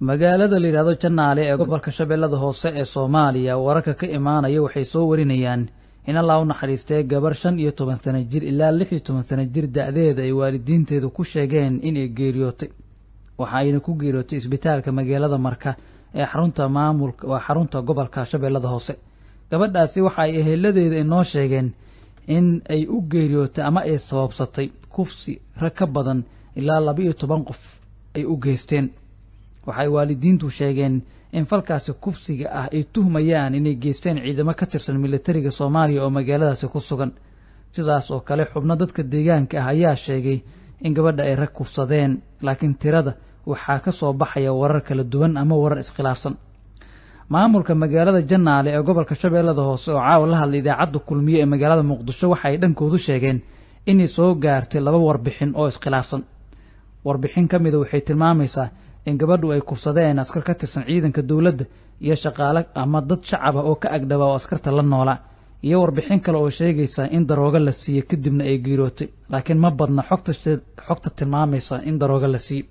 magaalada la yidhahdo janaale ee gobolka shabeellada hoose ee soomaaliya wararka ka imaanaya waxay soo warinayaan in allah u naxariistay gabar shan iyo toban sano jir ilaa lix iyo toban sano jir da-deeda ay waalidiinteedu ku sheegeen inay geeriyootay waxa ayna ku geeriyootay isbitaalka magaalada marka ee xarunta maamulka waa xarunta gobolka shabeellada hoose gabadhaasi waxa ay eheladeeda inoo sheegeen in ay u geeriyootay ama ay sababsatay kufsi rag ka badan ilaa laba iyo toban qof ay u geysteen waxay waalidiintu sheegeen in falkaasi kufsiga ah ay tuhmayaan inay geysteen ciidamo ka tirsan militariga soomaaliya oo magaaladaasi ku sugan sidaas oo kale xubno dadka deegaanka ah ayaa sheegay in gabadha ay rag kufsadeen laakiin tirada waxaa ka soo baxaya warar kala duwan ama warar iskhilaafsan maamulka magaalada janaale ee gobolka shabeellada hoose oo caawa la hadlay idaacadda kulmiye ee magaalada muqdisho waxa ay dhankoodu sheegeen inay soo gaartay laba warbixin oo iskhilaafsan warbixin ka mida waxay tilmaamaysaa in gabadhu ay kufsadeen askar ka tirsan ciidanka dowladda iyo shaqaale ama dad shacab ah oo ka agdhaba oo askarta la noolaa iyo warbixin kale oo sheegaysa in daroogo la siiyey kadibna ay geerootay laakiin ma badna xogta xogta tilmaamaysa in daroogo la siiyey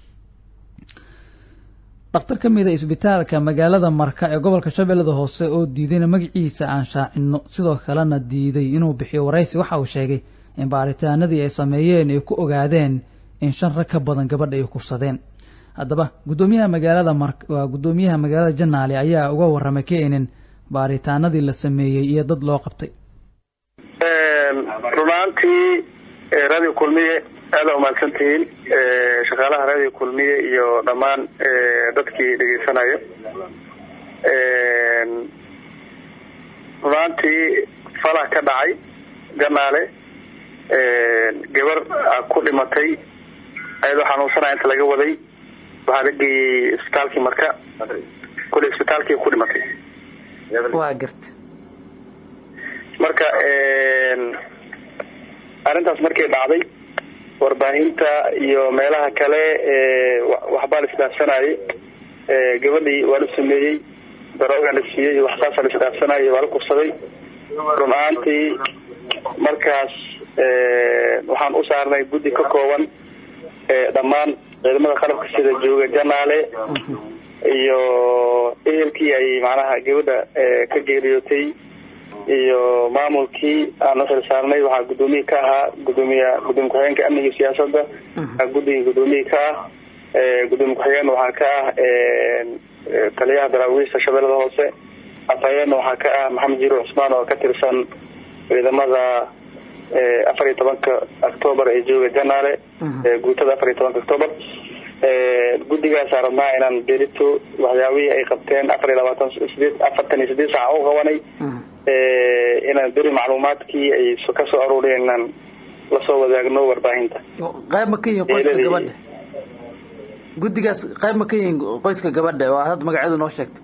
dhakhtar ka mid a isbitaalka magaalada marka ee gobolka shabeellada hoose oo diidayna magaciisa aan shaacinno sidoo kalena diiday inuu bixiyo waraysi waxa uu sheegay in baaritaanadii ay sameeyeen ay ku ogaadeen in shan rag ka badan gabadha ay kufsadeen haddaba guddoomiyaha magaalada mar waa guddoomiyaha magaalada janaale ayaa uga warramay keenin baaritaanadii la sameeyey iyo dad loo qabtay runaantii radio kulmiye aada umahadsan tihiin shaqaalaha radio kulmiye iyo dhammaan dadkii dhegeysanayo runaantii falah ka dhacay janaale gabar ku dhimatay ayadoo xanuunsanaya inta laga waday waxaa la geeyey isbitaalkii marka kule isbitaalkii ku dhimatay waa garta marka arrintaas markay dhacday warbaahinta iyo meelaha kale waxbaa la isdhaafsanayay gabadhii waa la sameeyey darooga la siiyey waxsaasa la isdhaafsanayay waa la kufsaday run ahaantii markaas waxaan u saarnay guddi ka kooban dhammaan ciidamada qalabka sida jooga janaale iyo ehelkii ay macnaha gabadha ka geeriyootay iyo maamulkii aan u xilsaarnay waxaa guddoomiye ka ahaa gudoomiya gudoomiye ku-xigeenka amniga iyo siyaasadda guddiga guddoomiye ka ah gudoomiye ku-xigeen waxaa ka ah taliyaha daraawiista shabeellada hoose afhayeenna waxaa ka ah maxamed jiro cusmaan oo ka tirsan ciidamada afar iyo tobanka octoobar ee jooga janaale guutada afar iyo tobanka octoobar guddigaasa rabnaa inaan berito waxyaabihii ay qabteen afar iyo labaatan sideed afartan iyo sideed saaca u qabanay inaan beri macluumaadkii ay kasoo aruuriyeen inaan lasoo wadaagno warbaahinta qayb ma ka yihiin qoyska gabadha guddigaas qayb ma ka yihiin qoyska gabadha oo hadda magaceedu noo sheegtay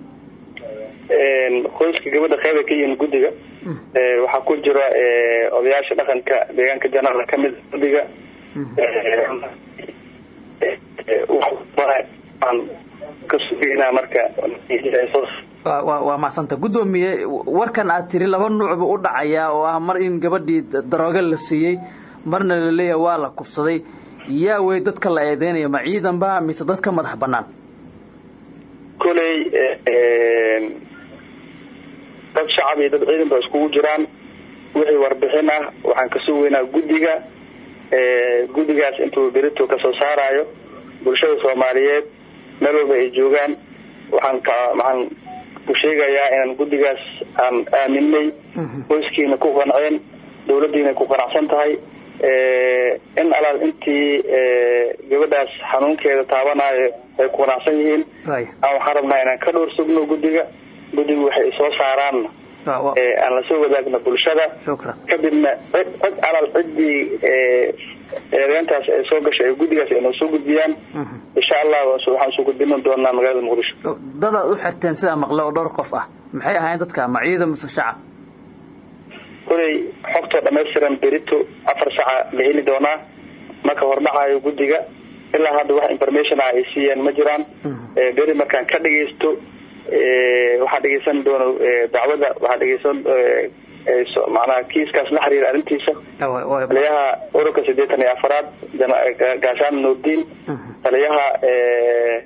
qoyska gabadha qayb ay ka yihiin guddiga waxaa ku jira odayaasha dhaqanka deegaanka janaala kamid guddiga kasugeyna marka waa macsanta guddoomiye warkan aad tiri laba nuucba u dhacayaa oo ah mar in gabadhii darooga la siiyey marna laleeyahay waa la kufsaday yaa wey dadka la eedeynaya ma ciidan ba mise dad ka madax banaan koley dad shacab iyo dad ciidan ba iskugu jiraan wixii warbixin ah waxaan ka sugeynaa guddiga guddigaas intuu berito kasoo saarayo bulshada soomaaliyeed meel walba ay joogaan waxaan ka waxaan ku sheegayaa inaan guddigaas aan aaminay qoyskiina ku qanceen dawladdiina ku qanacsan tahay in alaal intii gabadhaas xanuunkeeda taabanayo ay ku qanacsan yihiin aan waxaan rabnaa inaan ka dhowr sugno guddiga guddigu waxay soo saaraanna aan lasoo wadaagno bulshada kadibna cid cid alaal ciddii eedeyntaas ay soo gashay ay guddigaas ay noo soo gudbiyaan insha allah waxaan soo gudbinin doonaa magaalada muqdisho dadaad u xirteen sidaa maqle oo dhowr qof ah maxay ahayn dadka ma ciidan mise shacab koley xogtoo dhamaystiran berito afar saca la heli doonaa marka hordhacayo guddiga ilaa hadda wax information ah ay siiyeen ma jiraan beri markaan ka dhagaysto waxaa dhegeysan doono dacwada waxaa dhegeysan macnaha kiiskaas la xiriira arrintiisa taliyaha ururka siddeetan iyo afaraad gaashaan nuurdiin taliyaha ururka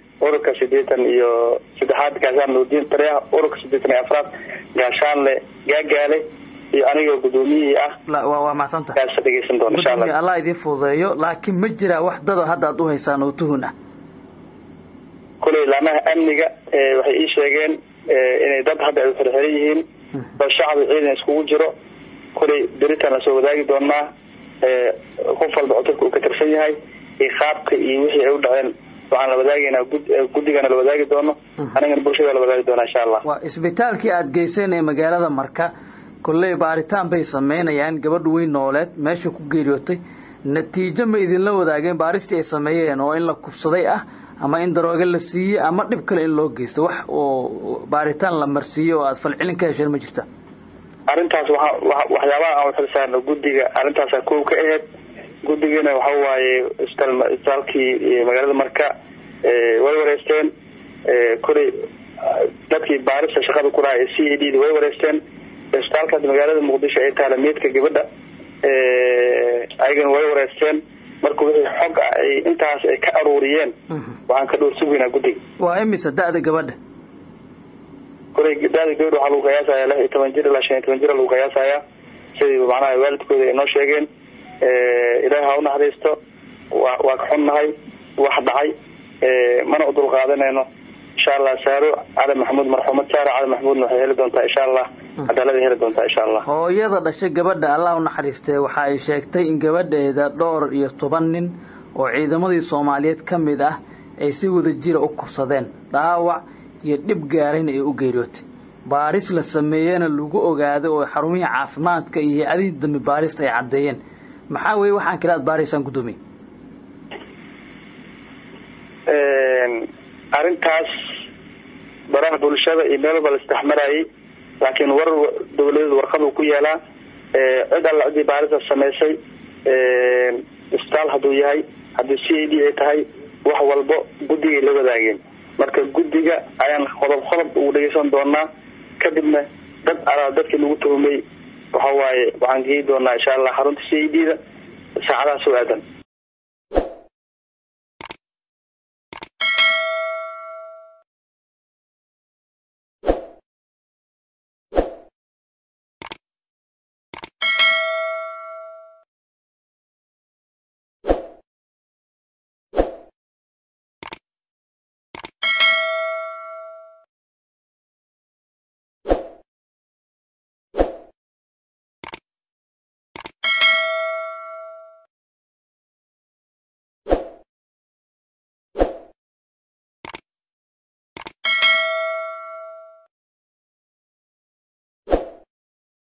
ururka siddeetan iyo saddexaad gaashaan nuudiin tariyaha ururka siddeetan iyo afraad gaashaanle gaagaale iyo anigoo guddoomiyihii ah waa macsanta kaasa dhegeysan doona insha allah allah idiin fududeeyo laakiin ma jiraa wax dado hadda aad u haysaan oo tuhun ah kuley laamaha amniga waxay ii sheegeen inay dad hadda ay xirxiran yihiin oo shacbi ciidan iskugu jiro kuley beritaan lasoo wadaagi doonaa qof walba cutubka uu ka tirsan yahay iyo qaabka iyo wixii ay u dhaceen waxaan la wadaagaynaa guddigana la wadaagi doono anigana bulshada la wadaagi doonaa insha allah waa isbitaalkii aada geyseen ee magaalada marka kolley baaritaan bay sameynayaan gabadh weyn nooleed meesha ku geeriyootay natiijo ma idinla wadaageen baaristii ay sameeyeen oo in la kufsaday ah ama in darooge la siiyey ama dhib kale in loo geysto wax oo baaritaan la marsiiye oo aada falcelin ka hesheen ma jirta arrintaas waa waxyaabaha aan uxilsaarno guddiga arrintaasaa kow ka aheyd guddigana waxa waaye isbitaalkii magaalada marka way wareysteen kuley dadkii baarista shaqada ku lahaa ee c a d da way wareysteen isbitaalkaas magaalada muqdisho ee taala meydka gabadha ayagana way wareysteen marka wixii xog ah ay intaas ay ka aruuriyeen waxaan ka dhowr sugeynaa guddiga waa imisa da-da gabadha kuley da-da gabadha waxaa lagu qiyaasaya lix iyo toban jir ilaa shan iyo toban jir lagu qiyaasaya sidii macnaha waalidkooda ay noo sheegeen ilaahi ha u naxariisto wa waa ka xunnahay wax dhacay mana u dul qaadanayno insha allah saaro cali maxamuud marxuumad saaro cali maxamuudna waxay heli doontaa insha allah cadaalada heli doontaa insha allah hooyada dhashay gabadha allah u naxariistee waxa ay sheegtay in gabadheeda dhowr iyo toban nin oo ciidamadii soomaaliyeed ka mid ah ay si wada jira u kursadeen dhaawac iyo dhib gaarayna ay u geeriyootay baaris la sameeyena lagu ogaaday oo xarumihii caafimaadka iyo hay-adihii dambi baarista ay caddeeyeen maxaa weeye waxaan kale aad baaraysaan guddoomiye arrintaas baraha bulshada iyo meel walba la isdhexmarayay laakiin war dawladeed warqaduu ku yeelaa cid alla ciddii baarista samaysay isbitaal hadduu yahay haddii c a d ay tahay wax walbo guddigay la wadaageen marka guddiga ayaan qodob qodob ugu dhegeysan doonaa kadibna dad alaa dadkii lagu tuhumay waxa waaye waxaan geyi doonaa insha allah xarunta c a d da saacadaha soo aadan